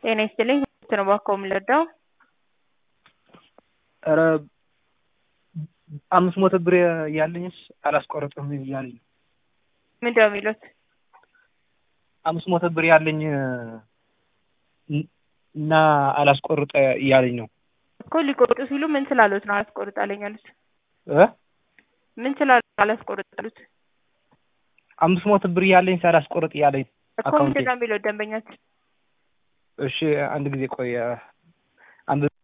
ጤና ይስጥልኝ ነው እባክዎ የምንረዳው? ኧረ አምስት መቶ ብር ያለኝስ አላስቆርጥም እያለኝ ነው። ምንድን ነው የሚሉት? አምስት መቶ ብር ያለኝ እና አላስቆርጥ እያለኝ ነው እኮ ሊቆርጡ ሲሉ ምን ስላሉት ነው አላስቆርጥ አለኝ ያሉት? እ ምን ስላሉ አላስቆርጥ ያሉት? አምስት መቶ ብር ያለኝ ሳላስቆርጥ እያለኝ እኮ አካውንቴ ምንድን ነው የሚሉት ደንበኛችን? እሺ አንድ ጊዜ ቆይ አንድ